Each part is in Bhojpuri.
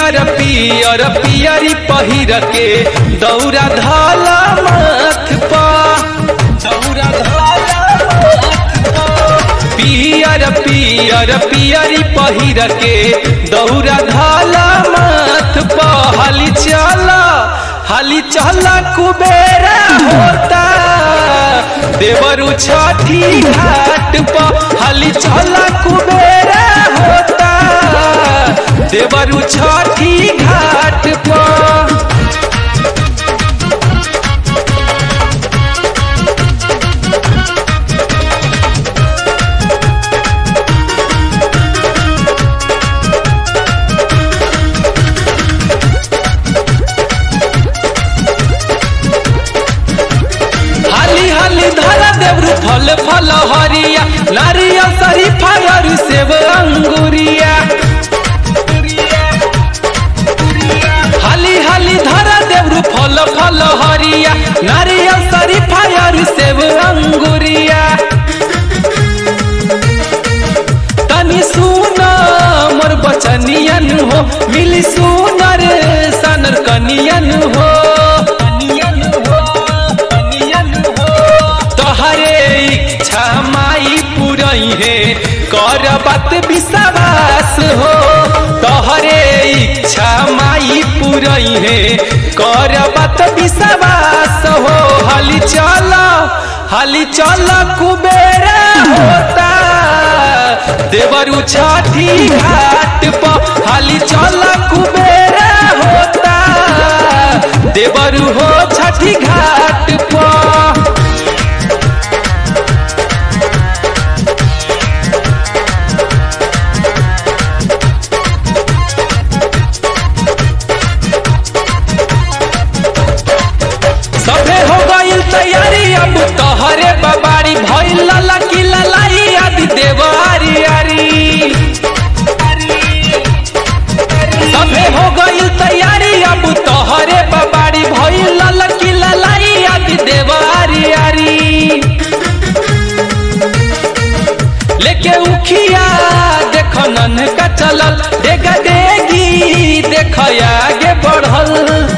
पियर पियर पियरी पहिर के दौरा धाला माथ पा दौरा धाला माथ पा। पियर पियर पियरी पहिर के दौरा धाला माथ पा हाली चला हाली चला कुबेरा होता देवरु छठी घाट पर हाली चला कुबेरा होता देवरु छठी घाट पर हाली हाली धरा देवरु फल फल हरिया नारियल शरीफा और सेब अंगुरिया हाली हाली धरा देवरु फल फल हरिया नारियल शरीफा और सेब अंगुरिया तनी सुना मोर बचनियन हो मिली सुनर सनर कनियन हो तोहरे इच्छा माई पुरई है कर बात विश्वास हो तोहरे इच्छा माई पुरई है कर बात विश्वास हो हाली चल हाली चल कुबेरा होता देवरु छठी घाट पर हाली चल कुबेरा होता देवरु हो छठी घाट पर सभे हो गईल तैयारी अब तोहरे बबारी भइल लला की ललाई आदि देवारी आरी सभे हो गईल तैयारी अब तोहरे बबारी भइल लला की ललाई आदि देवारी आरी लेके उखिया देख नन का चलल डेगा डेगी देख आगे बढ़ल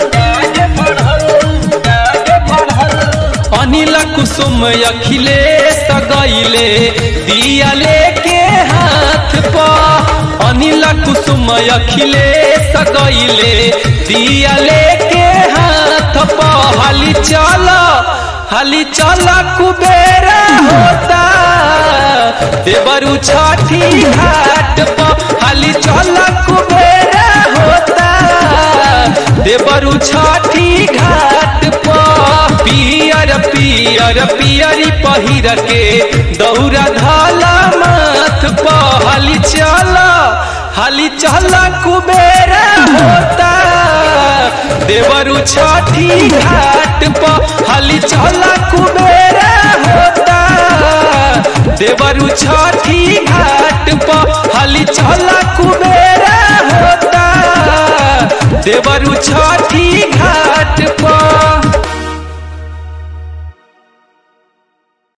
अनिल कुसुम अखिलेश गईले दिया लेके हाथ पा अनिल कुसुम अखिलेश गईले दिया लेके हाथ पा हाली चल हाली चल कुबेरा होता देवरु छठी घाट पर हाली चल कुबेरा होता देवरु छठी घाट पर पियर पियर पियरी पहिर के दौरा धाला माथ पर हाली चल हाली चल कुबेरा होता देवरु छठी घाट पर हाली चल कुबेरा होता देवरु छठी घाट पर हाली चल कुबेरा होता देवरु छठी घाट पर